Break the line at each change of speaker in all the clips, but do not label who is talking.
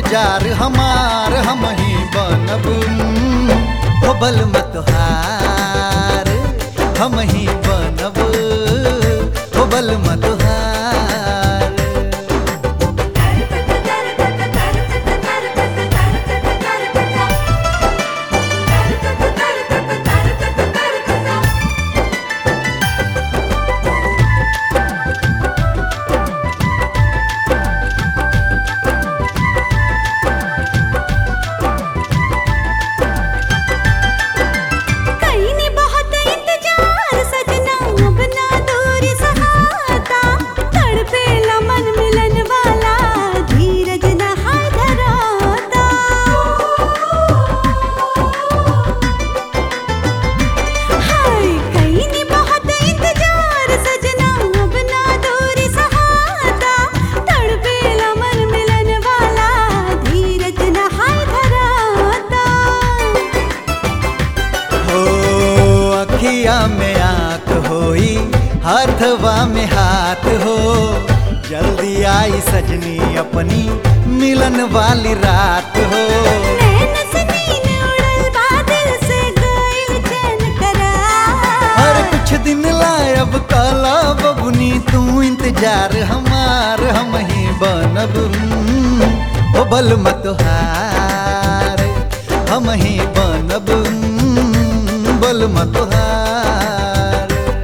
इंतजार हमार हम ही बनब हो बल मत हार हम ही बनब हो बल मत हार
कईने बहुत इंतजार सजना अब ना दूरी सहाता तड़पेला मन मिलन वाला धीरज न हाय धराता हाय कईने बहुत इंतजार सजना अब ना दूरी सहाता तड़पेला मन मिलन वाला धीरज न हाय धराता
हो अखिया में आंख होई हाथवा में हाथ हो जल्दी आई सजनी अपनी मिलन वाली रात हो
नैन से नीन उड़ल बादल से गइल चैन करार।
हर कुछ दिन लायब काला बबुनी तू इंतजार हमार हम ही बनब ओ बल मत हार हम ही बनब बल मत हार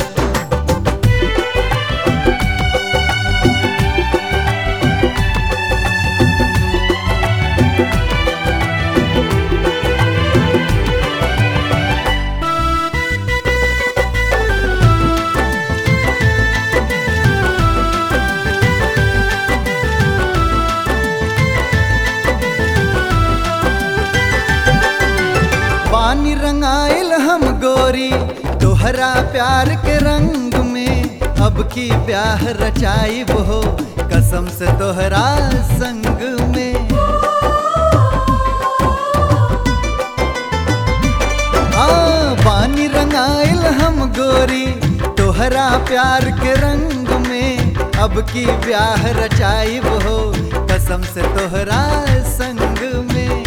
पानी रंगाइल हम गोरी तोहरा प्यार के रंग में अब की ब्याह रचाइब हो कसम से तोहरा संग में हाँ पानी रंगाइल हम गोरी तोहरा प्यार के रंग में अब की ब्याह रचाइब हो कसम से तोहरा संग में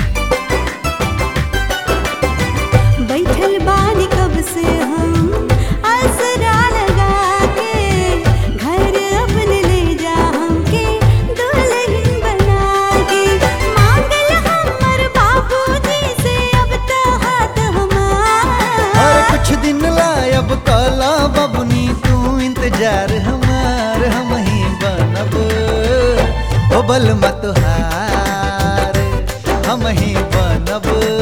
बैठल बानी कब से हम आसरा लगा के घर अपने ले जा हमके दुल्हन बना के मांगल हमर बाबूजी से अब तो हाथ
और
हमार
कुछ दिन लायब काला बबुनी तू इंतजार हमार हम ही बनब ओ बल मत हार हम ही बनब